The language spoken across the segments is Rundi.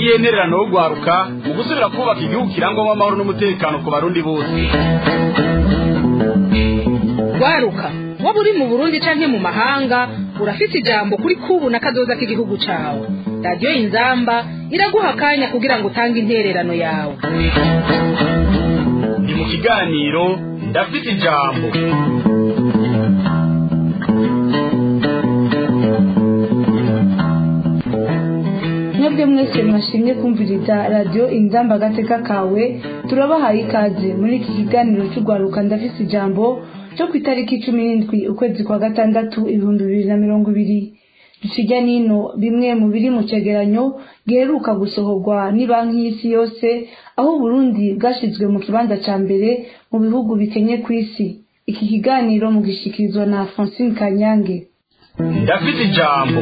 n'intererano yo guharuka mu gusubira kubaka igihugu kirangwamo amahoro n'umutekano ku barundi bose waruka waba uri mu burundi canke mu mahanga urafite ijambo kuri kubu na kazoza k'igihugu cawe radiyo inzamba iraguha akanya kugira ngo utange intererano yawe ni mu kiganiro ndafite ijambo mwebwe mwese mwashimye kumviriza radiyo inzamba agateka kawe turabahaye ikaze muri iki kiganiro cy'urwaruka ndafise ijambo cyo ku itariki cumi n'indwi ukwezi kwa gatandatu ibihumbi bibiri na mirongo ibiri dukijya nino bimwe mu biri mu cegeranyo giheruka gusohorwa ni banki y'isi yose aho uburundi bwashyizwe mu kibanza cya mbere mu bihugu bikenye ku isi iki kiganiro mugishikirizwa na francine kanyange ndafite ijambo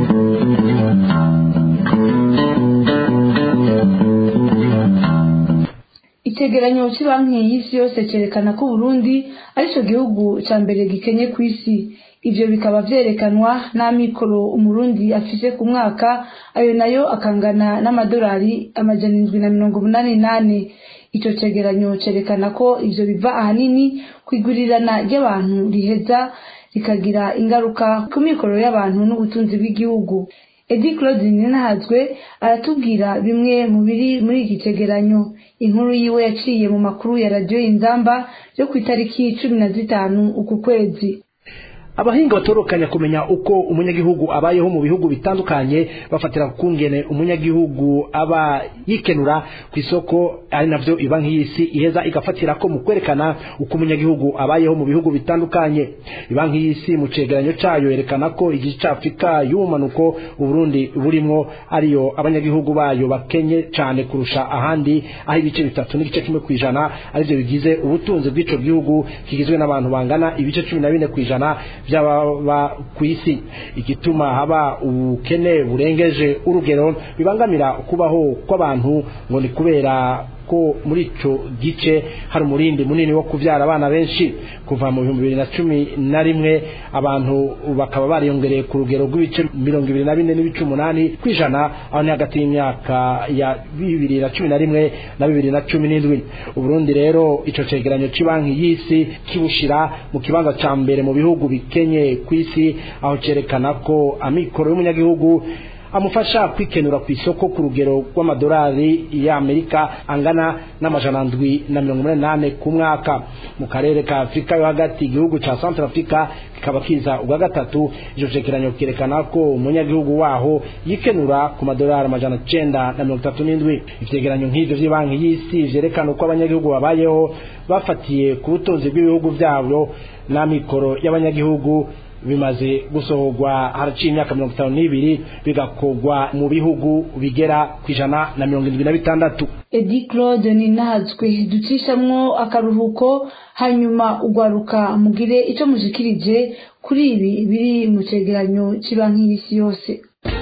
icegeranyo cy'ibanki y'isi yose cyerekana ko uburundi aricyo gihugu cya mbere gikenye ku isi ibyo bikaba byerekanwa n'amikoro umurundi afise ku mwaka ayo nayo akangana n'amadolari amajana indwi na mirongo umunani n'ane icyo cegeranyo cyerekana ko ibyo biva ahanini ku igurirana ry'abantu riheza rikagira ingaruka ku mikoro y'abantu n'ubutunzi bw'igihugu edi claude ninahazwe aratubwira bimwe mu biri muri iki cegeranyo inkuru yiwe yaciye mu makuru ya radiyo inzamba yo ku itariki cumi na zitanu uku kwezi abahinga batorokanya kumenya uko umunyagihugu abayeho mu bihugu bitandukanye bafatira kungene umunyagihugu aba yikenura ku isoko ari navyo ibanki y'isi iheza igafatira ko mu kwerekana uko umunyagihugu abayeho mu bihugu bitandukanye ibanki y'isi mu cegeranyo cayo yerekana ko igice ca afurika y'ubumanuko uburundi burimwo ariyo abanyagihugu bayo bakenye cane kurusha ahandi aho ibice bitatu n'igice kimwe kw'ijana arivyo bigize ubutunzi bw'ico gihugu kigizwe n'abantu bangana ibice cumi na bine kw'ijana by'ababa ku isi igituma haba ubukene burengeje urugero bibangamira kubaho kw'abantu ngo ni kubera ko muri ico gice hari umurindi munini wo kuvyara abana benshi kuva mu bihumbi bibiri na cumi na rimwe abantu bakaba bariyongereye ku rugero rw'ibice mirongo ibiri na bine n'ibice umunani kw'ijana aho ni hagati y'imyaka ya bibiri na cumi na rimwe na bibiri na cumi n'indwi uburundi rero ico cegeranyo c'banki y'isi kibushira mu kibanza ca mbere mu bihugu bikenye ku isi aho cerekana ko amikoro y'umunyagihugu amufasha kwikenura ku isoko ku rugero rw'amadolari y'amerika angana n'amajana ndwi na mirongo umunani n'ane ku mwaka mu karere ka afurika yo hagati igihugu ca centre africa kikaba kiza ubwa gatatu ico cegeranyo kerekana ko umunyagihugu waho yikenura ku madolari amajana cenda na mirongo itatu n'indwi ivyegeranyo nk'ivyo vy'ibanki y'isi vyerekana uko abanyagihugu babayeho bafatiye ku butunzi bw'ibihugu vyabo n'amikoro y'abanyagihugu bimaze gusohorwa haraciye imyaka mirongo itanu n'ibiri bigakorwa mu bihugu bigera ku ijana na mirongo irindwi na bitandatu edi claude ninahazwe ducishamwo akaruhuko hanyuma ugwaruka mugire icyo mushikirije kuri ibi biri mu cegeranyo cy'ibanki y'isi yose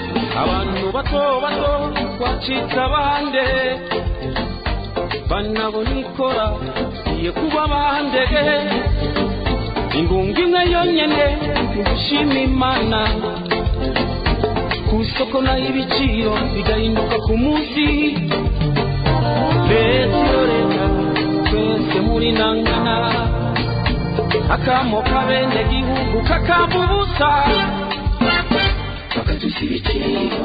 abantu bato bato twacitse abande banabona ikora iye kuba bandege ingunga imwe yonyene gushima imana ku isoko naho ibiciro bigahinduka ku munsi leta iyo leta twese muri nangana akamo kabene gihugu kakamba ubusa bakadusa ibiciro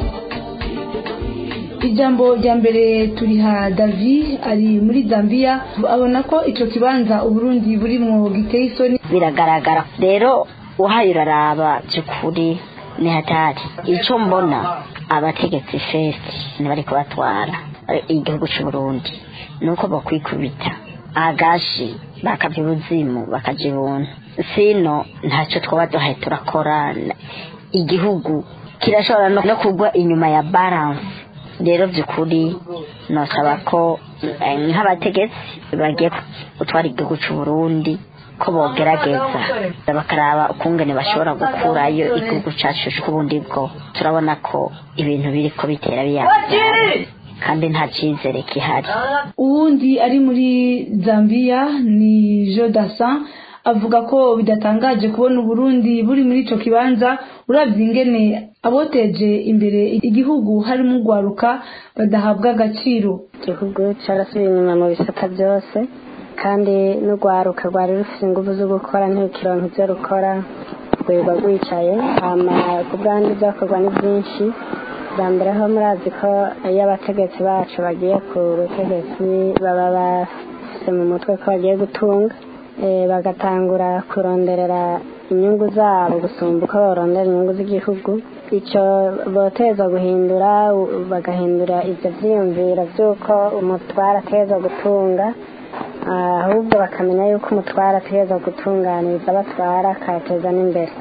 ijambo rya mbere turiha davi ari muri zambia abona ko ico kibanza uburundi burimwo giteye isoni biragaragara rero uhaye uraraba by'ukuri ni hatari icyo mbona abategetsi fesi ntibariko batwara igihugu c'uburundi ni uko bakwikubita agashi bakavya ubuzimu bakaja ibuntu sino ntacyo twaba duhaye turakora igihugu kirashobora no kugwa inyuma ya balance rero by'ukuri nosaba ko nk'abategetsi bagiye gutwara igihugu cy'uburundi ko bogerageza bakaraba ukungene bashobora gukurayo igihugu cyacu cy'ubundi bwo turabona ko ibintu biri ko bitera biyaga kandi nta cyizere gihari uwundi ari muri zambia ni jodasa avuga ko bidatangaje kubona uburundi buri muri ico kibanza uravye ingene aboteje imbere igihugu harimo urwaruka badahabwa agaciro igihugu carasubiye inyuma mu bisata byose kandi n'urwaruka rwari rufite ingufu zo gukora ntirukironka ivyo rukora rwirirwa rwicaye hama ku bwandi byakorwa ni byinshi bwa mbere ho murazi ko iyo abategetsi bacu bagiye ku butegetsi baba bafise mu mutwe ko bagiye gutunga eh, bagatangura kuronderera inyungu zabo gusumba uko barondera inyungu z'igihugu icyo boteza guhindura u- bagahindura ivyo vyiyumviro vy'uko umutwara ateza gutunga ah, ahubwo bakamenya yuko umutwara ateza gutunganiriza abatwara akateza n'imbere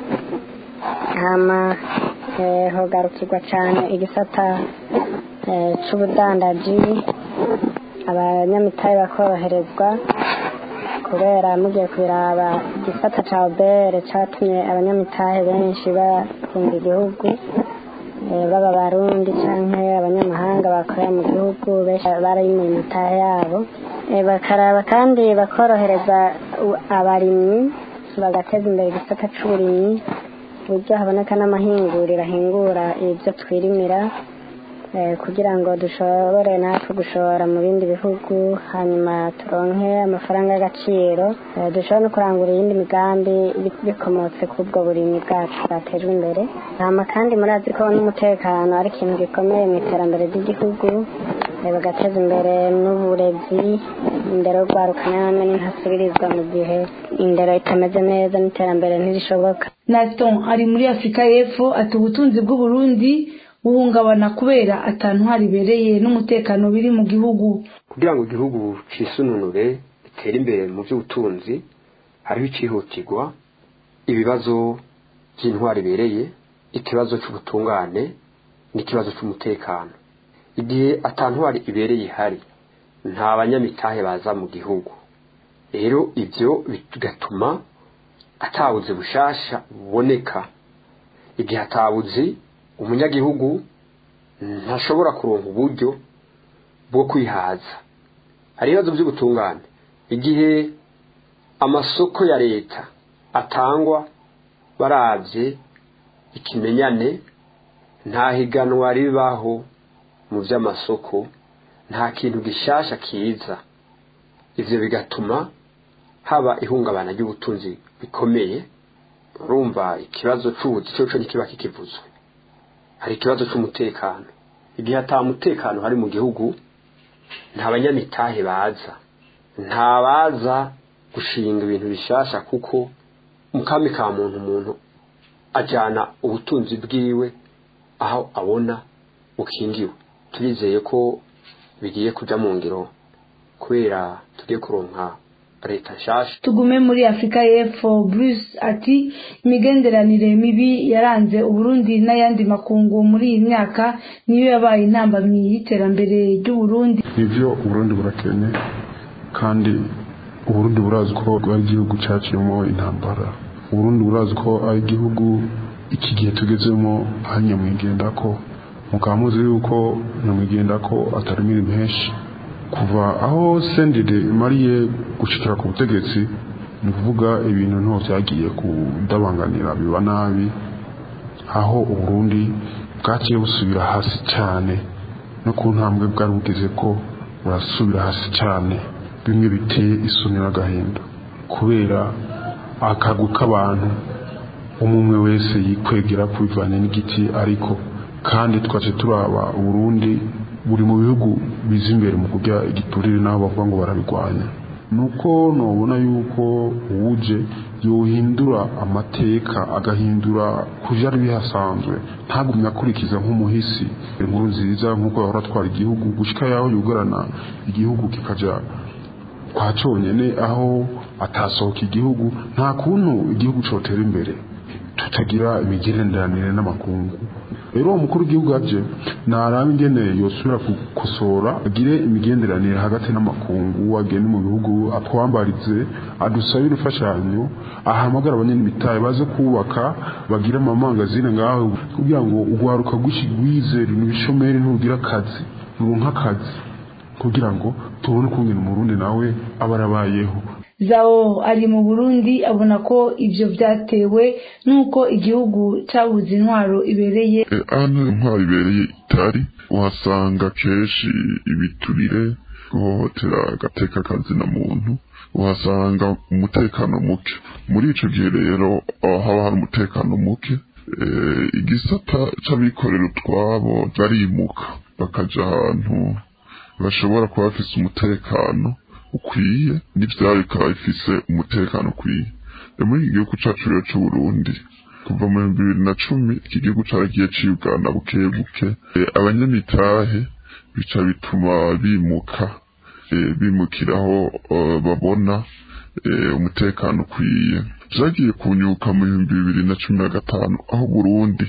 hama eh, hogarukirwa cane igisata eh, c'ubudandaji abanyamitahe bakoroherezwa kubera mugiye kubiraba igisata ca obere catumye abanyamitahe benshi bakunda igihugu eh, baba barundi canke abanyamahanga bakorera mu gihugu benshi barayimuye imitahe yabo Eh, bakaraba kandi bakorohereza u- abarimyi bagateza imbere igisata c'uburimyi uburyo haboneka n'amahinguriro ahingura ibyo twirimira eh, kugira ngo dushobore natwe gushora mu bindi bihugu hanyuma turonke amafaranga y'agaciro eh, dushobore no kurangura iyindi migambi bi- bikomotse ku ubwo burimyi bwacu bwatejwe imbere hama kandi murazi ko n'umutekano ari ikintu gikomeye mu iterambere ry'igihugu eh, bagateza imbere n'uburezi indero rwaruka namwe ntasubirizwa mu gihe indero itameze neza n'iterambere ntirishoboka Naston ari muri Afurika y'Epfo ati ubutunzi bw'Uburundi buhungabana kubera atantwara ibereye n'umutekano biri mu gihugu kugira ngo igihugu cisununure gitere imbere mu by'ubutunzi hariho icihutirwa ibibazo by'intwari ibereye ikibazo cy'ubutungane n'ikibazo cy'umutekano igihe atantwari ibereye ihari nta banyamitahe baza mu gihugu rero ibyo bigatuma atabuze bushasha buboneka igihe atabuze umunyagihugu ntashobora kuronka uburyo bwo kwihaza hari ibibazo by'ubutungane igihe amasoko ya leta atangwa barabye ikimenyane nta higanwa ribaho mu by'amasoko nta kintu gishasha kiza ivyo bigatuma haba ihungabana ry'ubutunzi bikomeye urumva ikibazo c'ubuzi cyo ntikiba kikivuzwe hari ikibazo c'umutekano igihe ata mutekano hari mu gihugu nta banyamitahe baza nta baza gushinga ibintu bishasha kuko mu kami ka muntu umuntu ajyana ubutunzi bwiwe aho abona bukingiwe turizeye ko bigiye kujya mu ngiro kubera tugiye kuronka leta nshasha tugume muri afurika y'epfo bruce ati imigenderanire mibi yaranze uburundi n'ayandi makungu muri iyi myaka niyo yabaye intambamyi y'iterambere ry'uburundi nivyo uburundi burakene kandi uburundi burazi ko ari igihugu caciyemo intambara uburundi burazi ko ari igihugu iki gihe tugezemo hari nyamwigenda ko mukaba muzi yuko nyamwigenda ko atari imirimo henshi kuva aho sendide imariye gushikira ku butegetsi ni ukuvuga ibintu nto byagiye kudabanganira biba nabi aho uburundi bwaciye busubira hasi cyane no ku ntambwe bwari bugeze ko burasubira hasi cyane bimwe biteye isoni n'agahinda kubera akagwi k'abantu umwe wese yikwegera kubivanye n'igiti ariko kandi twace turaba uburundi buri mu bihugu biza imbere mu kurya igiturire n'aho bavuga ngo barabirwanya nuko nubona yuko uwuje yohindura amateka agahindura ku byari bihasanzwe ntagumye akurikiza nk'umuhisi inkuru nziza nk'uko yahora atwara igihugu gushyika yaho yugarana igihugu kikajya kwa cyonyine aho atasohoka igihugu nta kuntu igihugu cyotera imbere tutagira imigenderanire n'amakungu rero uwo mukuru w'igihugu aje ntaraba ingene yosubira gukosora agire imigenderanire hagati n'amakungu agende mu bihugu atwambarize adusabire imfashanyo ahamagara abanyamitahe baze kubaka bagire amamangazine ngaho kugira ngo urwaruka rwize ibishomeri ntugira akazi nturonka akazi kugira ngo tubone ukungena umurundi nawe aba arabayeho zawo ari mu burundi abona ko ibyo byatewe n'uko igihugu cyabuze intwaro ibereye hano intwaro ibereye itari uhasanga kenshi ibiturire guhohotera agateka kazina muntu uhasanga umutekano muke muri ico gihe rero haba hari umutekano muke igisata c'abikorera utwabo barimuka bakaja ahantu bashobora kuba bafise umutekano ukwiye n'ivyabo bikaba bifise umutekano ukwiye muri iki gihugu cacu rero c'uburundi kuva mu bihumbi bibiri na cumi iki gihugu caragiye ciyugana buke buke abanyamitahe bica bituma bimuka bimukiraho babona umutekano ukwiye vyagiye kunyuka mu bihumbi bibiri na cumi na gatanu aho burundi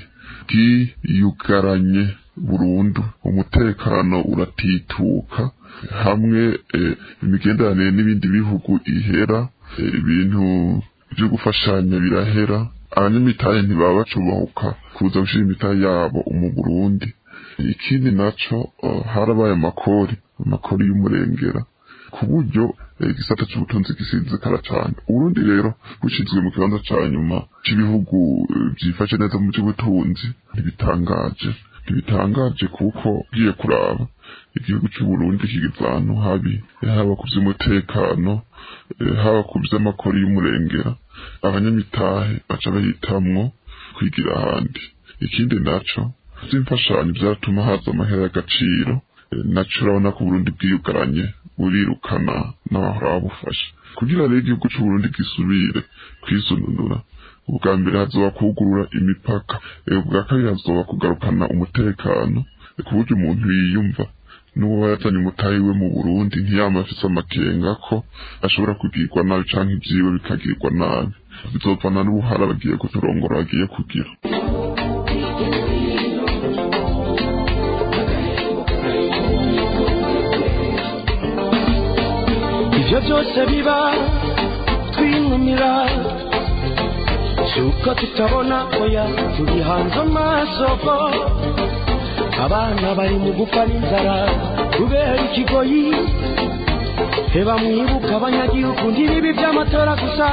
bwiyugaranye burundu umutekano uratituka hamwe imigenderanire n'ibindi bihugu ihera ibintu byo gufashanya birahera abanyamitahe ntibaba bacubahuka kuza gushira imitahe yabo mu burundi ikindi naco harabaye amakori amakori y'umurengera ku buryo igisata c'ubutunzi gisinzikara cane uburundi rero bushizwe mu kibanza ca nyuma c'ibihugu vyifashe neza mu vy'ubutunzi ntibitangaje ntibitangaje kuko ugiye kuraba igihugu c'uburundi kigeze ahantu habi haba ku vy'umutekano haba ku vy'amakori y'umurengera abanyamitahe baca bahitamwo kwigira ahandi ikindi naco vy'imfashanyo vyaratuma haza amahera y'agaciro naco urabona ko uburundi bwiyugaranye burirukana n'abahora babufasha kugira rero igihugu c'uburundi gisubire kwisununura ubwa mbere hazoba kugurura imipaka ubwa kabiri hazoba kugarukana umutekano ku buryo umuntu yiyumva n'uwo yazanye umutahe we mu burundi ntiyama afise amakenga ko ashobora kugirwa nabi canke ivyiwe bikagirwa nabi bizovana n'ubuhara bagiye kuturongora bagiye kugira ivyo byose biba twinumira suko tutabona oya turi hanze amasoko abana bari mu gupfa n'inzara kubera ikigoyi heba mwibuka abanyagihugu ntibibi by'amatora gusa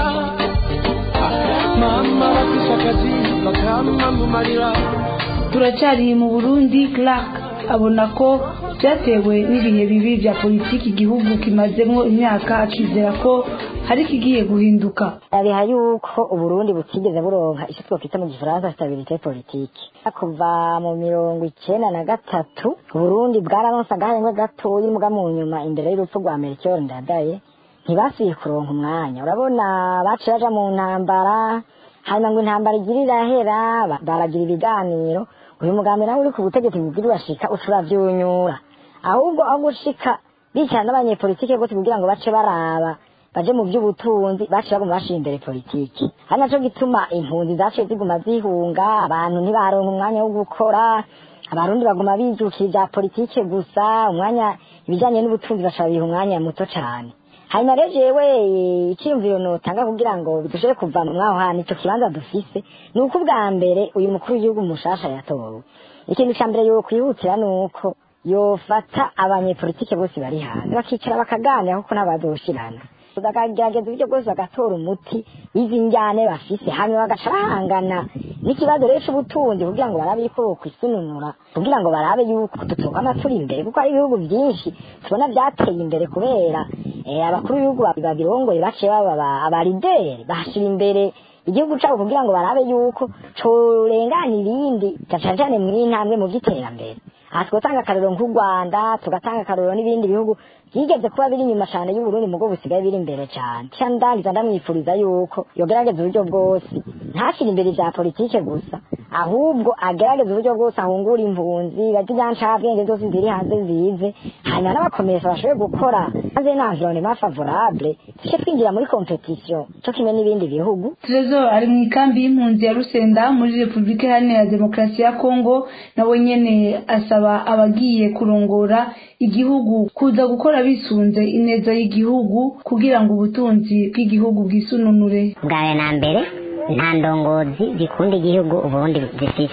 mama bafise akazi bakama mu marira turacyari mu burundi clark abona ko byatewe n'ibihe bibi bya politiki igihugu kimazemo imyaka akizera ko hari ikigiye guhinduka biha yuko uburundi butigeze buronka icyo twakwita mu gifaransa stabilite politiki kuva mu mirongo icenda na gatatu uburundi bwararonse agahengwe gatoyi muga mu nyuma imbere y'urupfu rwa melchior ndadaye ntibasubiye kuronka umwanya urabona baciye baja mu ntambara hanyuma ngo intambara igira irahera baragira ibiganiro uyu mugambi nawe uri ku butegetsi bubwira urashika uca uravyunyura ahubwo aho gushika bicara n'abanyepolitike gose kugira ngo bace baraba baje mu by'ubutunzi baciye baguma bashira imbere politiki ari naco gituma impunzi zaciye ziguma zihunga abantu ntibaronka umwanya wo gukora abarundi baguma bijukira ibya politike gusa umwanya ibijanye n'ubutunzi bashobora biha umwanya muto cane hanyuma rero jewe iciyumviro notanga kugira ngo dushobore kuva mwaho hantu ico kibanza dufise ni uko ubwa mbere uyu mukuru w'igihugu mushasha yatowe ikintu ca mbere yokwihutira ni uko yofata abanyepolitike bose bari hanze bakicara bakaganira kuko n'abazoshirana bakagerageza uburyo bwose bagatora umuti w'izi njyane bafise hanyuma bagaca bahangana n'ikibazo rero c'ubutunzi kugira ngo barabe yuko bokwisununura kugira ngo barabe yuko tutogama turi imbere kuko hari ibihugu vyinshi tubona vyateye imbere kubera abakuru b'ibihugu babirongoye baciye baba abarideri bahashira imbere igihugu cabo kugira ngo barabe yuko corengana ibindi cane cane mw'intambwe mu vy'iterambere aha twotanga akarorero nk'u rwanda tugatanga akarorero n'ibindi bihugu byigeze kuba biri inyuma cyane y'uburundi mugo busigaye biri imbere cyane ndangiza ndamwifuriza yuko yogerageza uburyo bwose ntashyire imbere ibya politike gusa ahubwo agerageza uburyo bwose ahungura impunzi bajya ibyancabwenge zose ziri hanze zize hanyuma n'abakomesa bashoboye gukora hanze n'environnement favorable tujye twinjira muri competition cyo kimwe n'ibindi bihugu trezor ari mu ikambi y'impunzi ya rusenda muri repubulika iharanira demokarasi ya kongo nawe nyene asaba abagiye kurongora igihugu kuza gukora bisunze ineza y'igihugu kugira ngo ubutunzi bw'igihugu bwisununure bwawe na mbere nta ndongozi zikunda igihugu uburundi zifise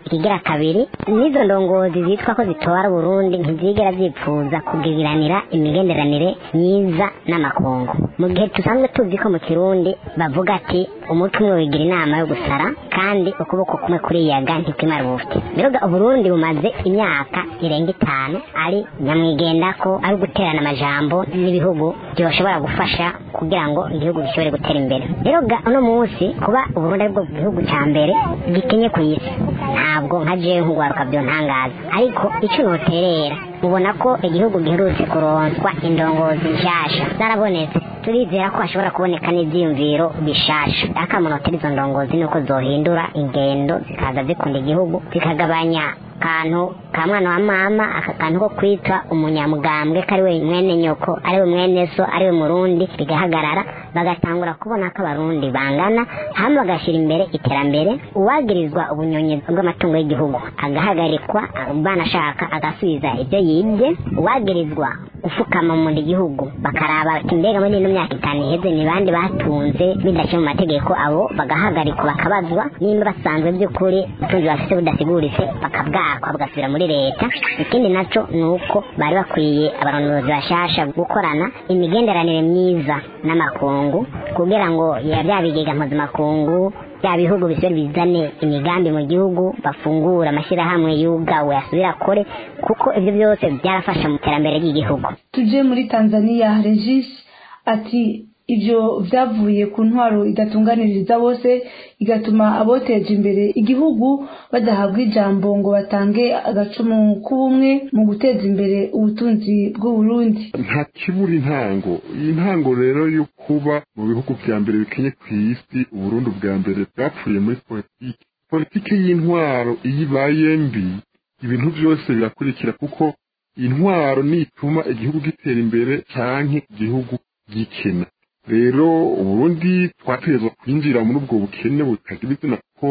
ikigira kabiri n'izo ndongozi zitwa ko zitwara uburundi ntizigera zipfuza kugiranira imigenderanire myiza n'amakungu mu gihe dusanzwe tuzi ko mu kirundi bavuga ati umutwe umwe wigira inama yo gusara kandi ukuboko kumwe kuriyaga ntikwimara ubufite rero uburundi bumaze imyaka irenga itanu ari nyamwigenda ko ari uguterana amajambo n'ibihugu byoshobora gufasha kugira ngo igihugu gishobore gutera imbere rero uno munsi kuba uburundi aribwo gihugu cya mbere gikenye ku isi ntabwo nka jewe nk'ugwaruka byo ntangaza ariko icyo noterera mubona ko igihugu giherutse kuronswa indongozi nshasha zarabonetse turizera ko hashobora kuboneka n'ibyiyumviro bishasha akamunotera izo ndongozi ni uko zohindura ingendo zikaza zikunda igihugu zikagabanya akantu ka mwana wa mama aka kantu ko kwitwa umunyamugambwe ko ari we mwene nyoko ari we mwene so ari we murundi bigahagarara bagatangura kubona ko abarundi bangana hamwe bagashyira imbere iterambere uwagirizwa ubunyonyi bw'amatungo y'igihugu agahagarikwa banashaka agasubiza ibyo yibye uwagirizwa ufukama mu gihugu bakaraba ati mbega muri ino myaka itanu iheze ni bandi batunze bidaciye mu mategeko abo bagahagarikwa bakabazwa nimba basanzwe by'ukuri ubutunzi bafite budasiguritse bakabwakwa bugasubira muri leta ikindi naco ni uko bari bakwiye abarongozi bashasha gukorana imigenderanire myiza n'amakungu kugira ngo bya bigega mpuzamakungu bya bihugu bisubire bizane imigambi mu gihugu bafungura amashyirahamwe yugawe asubira akore kuko ibyo byose byarafasha mu iterambere ry'igihugu tuje muri tanzania regis ati ibyo byavuye ku ntwaro idatunganiriza bose igatuma aboteje imbere igihugu badahabwa ijambo ngo batange agacumu k'ubumwe mu guteza imbere ubutunzi bw'uburundi nta kibura intango iyi ntango rero yo kuba mu bihugu bya mbere bikenye ku isi uburundi bwa mbere bwapfuye muri politiki politiki y'intwaro iyo ibaye mbi ibintu byose birakurikira kuko intwaro nituma igihugu gitera imbere canke igihugu gikena rero uburundi twategerezwa kwinjira muri ubwo bukene butagira izina ko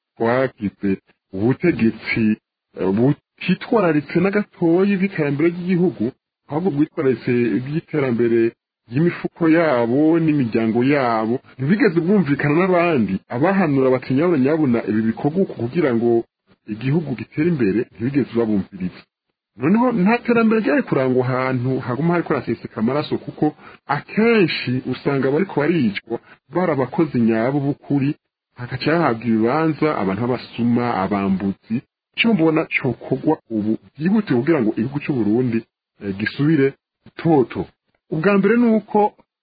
twagize ubutegetsi butitwararitse na gatoya bw'iterambere ry'igihugu ahubwo bwitwararitse iby'iterambere ry'imifuko yabo n'imiryango yabo ntibigeze bwumvikana n'abandi abahanura bati nyabuna nyabuna ibi bikorwa uku kugira ngo igihugu gitere imbere ntibigeze babumviriza noneho nta terambere ryari kurangwa ahantu haguma hariko haraseseka amaraso kuko akenshi usanga bariko baricwa bari abakozi nyabo b'ukuri hagaca hahabwa ibibanza abantu b'abasuma abambuzi icyo mbona cokorwa ubu byihutiye kugira ngo igihugu c'uburundi gisubire toto ubwa mbere ni uko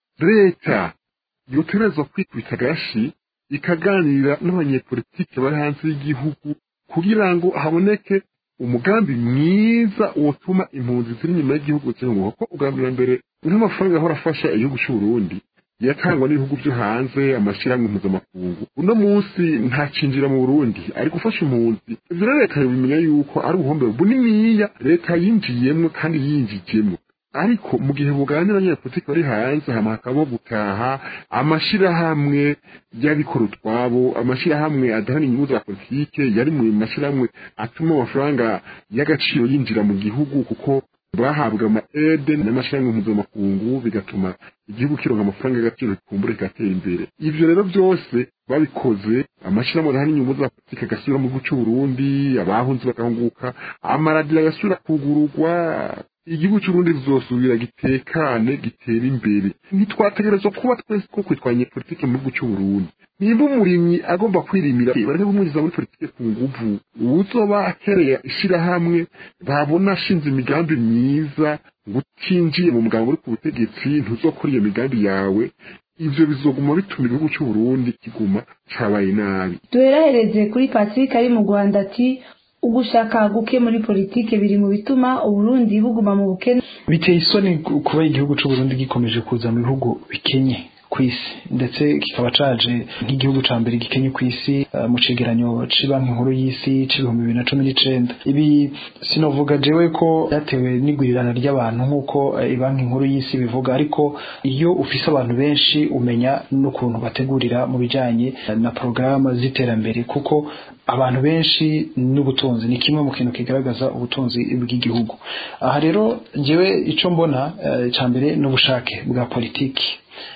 leta yoterezwa kwikubita agashi ikaganira n'abanyepolitike bari hanze y'igihugu kugira ngo haboneke umugambi mwiza wotuma impunzi ziri inyuma y'igihugu zihunguka ko ubwa mbere nk'amafaranga ahora afasha igihugu c'uburundi yatangwa n'ibihugu byo hanze amashyirahamwe mpuzamakungu uno munsi ntacinjira mu burundi ari gufasha impunzi ivyo rero leta yobimenya yuko ari ubuhombe buniniya leta yinjiyemwo kandi yinjijemwo ariko mu gihe buganira n'abanyapolitiki bari hanze hama hakaba gutaha amashirahamwe y'abikora utwabo amashirahamwe adahana inyungu za politike yari mu mashirahamwe atuma amafaranga y'agaciro yinjira mu gihugu kuko bahabwa ama ede n'amashirahamwe mpuzamakungu bigatuma igihugu kironka amafaranga y'agaciro kikumbura kigatera imbere ivyo rero byose babikoze amashirahamwe adahana inyungu za politike agasubira mu gihugu c'uburundi abahunzi bagahunguka amaradiyo agasubira kugururwa igihugu cy'urundi zizosubira gitekane gitera imbere ntitwategerezwa kuba twese ko kwitwanya politike mu gihugu cy'uburundi nimba umurimyi agomba kwirimira bareke kumwinjiza muri politike ku nguvu uwuzoba akereye ishirahamwe babona ashinze imigambi myiza ngo utinjiye mu mugambi uri ku butegetsi ntuzokora iyo migambi yawe ivyo bizoguma bituma igihugu cy'uburundi kiguma cabaye nabi duherahereze kuri patrick ari mu rwanda ati ugushaka guke muri politike biri mu bituma uburundi buguma mu bukene biteye isoni kuba igihugu c'uburundi gikomeje kuza mu bihugu bikenye ku isi ndetse kikaba caje nk'igihugu ca mbere gikenye ku isi uh, mu cegeranyo c'banki nkuru y'isi c'ibihumbi bibiri na cumi n'icenda ibi sinovuga jewe ko byatewe n'igwirirana ry'abantu nk'uko uh, banki nkuru y'isi bivuga ariko iyo ufise abantu benshi umenya n'ukuntu bategurira mu bijanye na porogaramu z'iterambere kuko abantu benshi n'ubutunzi ni kimwe mu kintu kigaragaza ubutunzi bw'igihugu aha rero njyewe icyo mbona cya mbere ni ubushake bwa politiki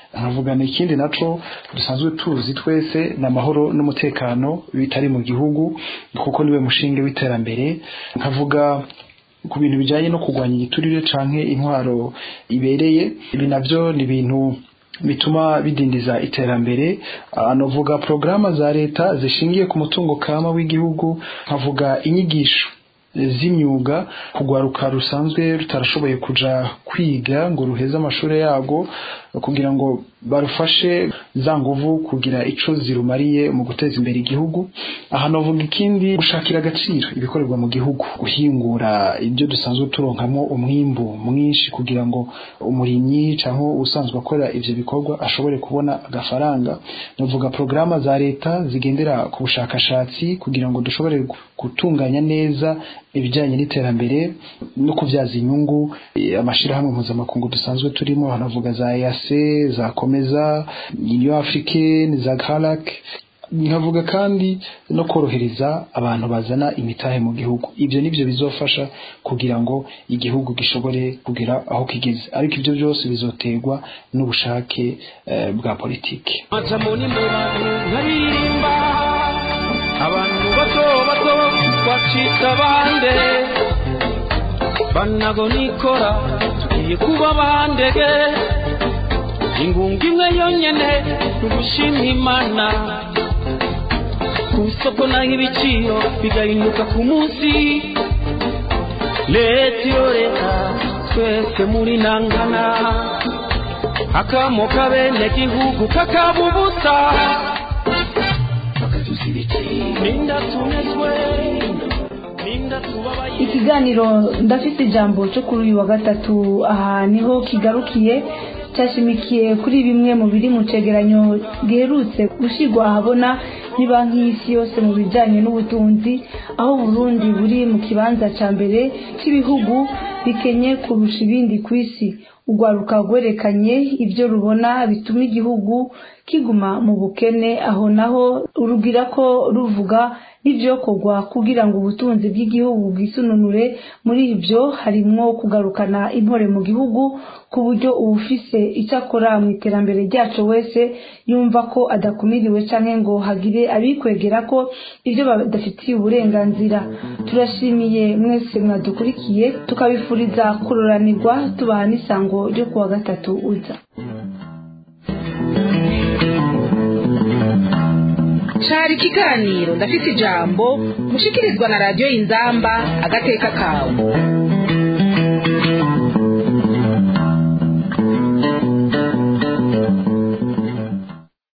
nkavugana ikindi naco dusanzwe tuzi twese ni amahoro n'umutekano bitari mu gihugu kuko niwe mushinge w'iterambere nkavuga ku bintu bijyanye no kurwanya igiturire canke intwaro ibereye ibi navyo ni ibintu bituma bidindiza iterambere anovuga porogaramu za leta zishingiye ku mutungo kama w'igihugu nkavuga inyigisho z'imyuga kugwaruka rusanzwe rutarashoboye kuja kwiga ngo ruheze amashuri yago kugira ngo barufashe za nguvu kugira ico zirumariye mu guteza imbere igihugu aha novuga ikindi gushakira agaciro ibikorerwa mu gihugu guhingura ibyo dusanzwe turonkamo umwimbu mwinshi kugira ngo umurimyi cyangwa usanzwe akora ivyo bikorwa ashobore kubona agafaranga novuga porogaramu za leta zigendera ku bushakashatsi kugira ngo dushobore gutunganya neza ibijyanye n'iterambere no kubyaza inyungu amashyirahamwe mpuzamakungu dusanzwe turimo hanavuga za EAC za komeza Union Africaine za CARAC nkavuga kandi no korohereza abantu bazana imitahe mu gihugu ibyo nibyo bizofasha kugira ngo igihugu gishobore kugera aho kigeze ariko ibyo byose bizoterwa n'ubushake eh, bwa politiki abantu bato bato bacika bande banago nikora tugiye kuba bandege ingunga imwe yonyene tugushima imana ku isoko naho ibiciro bigahinduka ku munsi leta iyo leta twese muri nangana akamo kabene gihugu kakaba ubusa ninda tunezwe ninda tubabaye ikiganiro ndafite ijambo cyo kuri uyu wa gatatu aha niho kigarukiye cyashimikiye kuri bimwe mu biri mu cegeranyo giherutse gushyirwa ahabona ni banki y'isi yose mu bijyanye n'ubutunzi aho Burundi buri mu kibanza cya mbere cy'ibihugu bikenye kurusha ibindi ku isi urwaruka rwerekanye ibyo rubona bituma igihugu kiguma mu bukene aho naho rugira ko ruvuga n'ibyokorwa kugira ngo ubutunzi bw'igihugu bwisununure muri ibyo harimwo kugarukana intore mu gihugu ku buryo uwufise icyo akora mu iterambere ryacu wese yumva ko adakumiriwe cyangwa ngo hagire abikwegera ko ibyo badafitiye uburenganzira turashimiye mwese mwadukurikiye tukabifuriza kuroranirwa tubaha n'isango ryo kuwa gatatu uza cari ikiganiro ndafite ijambo mushikirizwa na radiyo inzamba agateka kawe